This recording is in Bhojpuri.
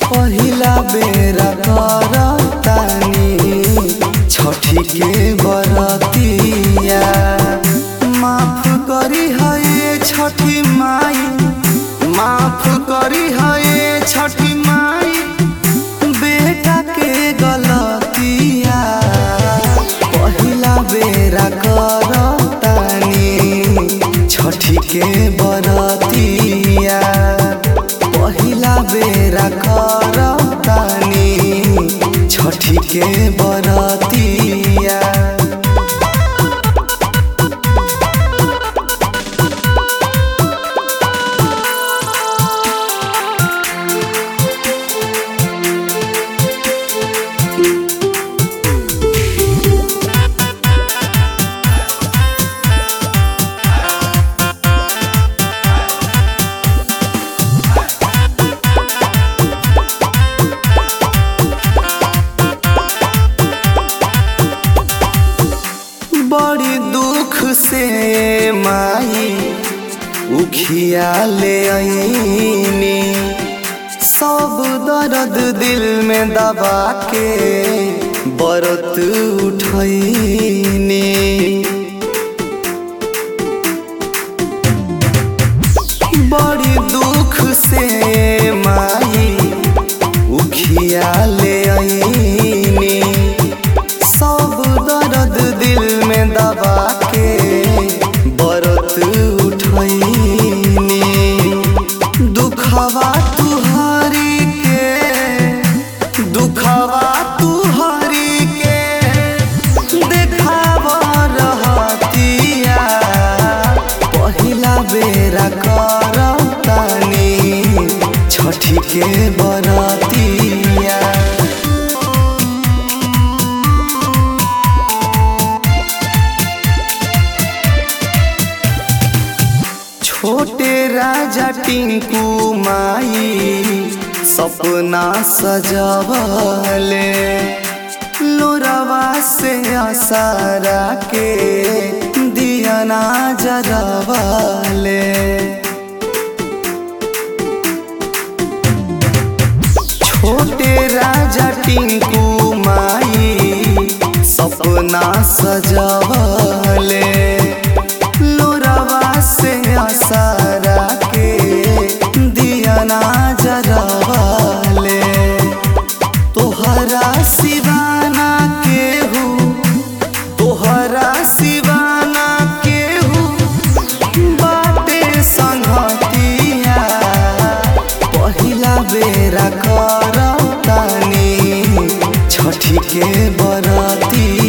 पहिला बेरा करतानी छठी के बरतिया माफ करी है छठी माई माफ करी है छठी माई बेटा के गलतिया पहिला बेरा करतानी छठी के बरतिया पहिला बेरा करतानी छठी के बरतिया बड़ी दुख से माई उखिया ले आईनी सब दर्द दिल में दबा के बरत उठैनी बड़ी दुख से माई उखिया ले आईनी सब दर्द दिल में दबा के बरत उठैनी दुखवा तुहरी के दुखवा तुहरी के देखाव रहतिया पहिला बेरा करतानी छठी के बरतिया छोटे राजा टिंकू माई सपना सजवले लोरवा से आसारा के दियना जरवले छोटे राजा टिंकू माई सपना सजवले लोरवा से आसारा के दियना जरवले तोहरा सिवाना केहू तोहरा सिवाना केहू बाटे संगतिया पहिला बेरा करतानी छठी के बरतिया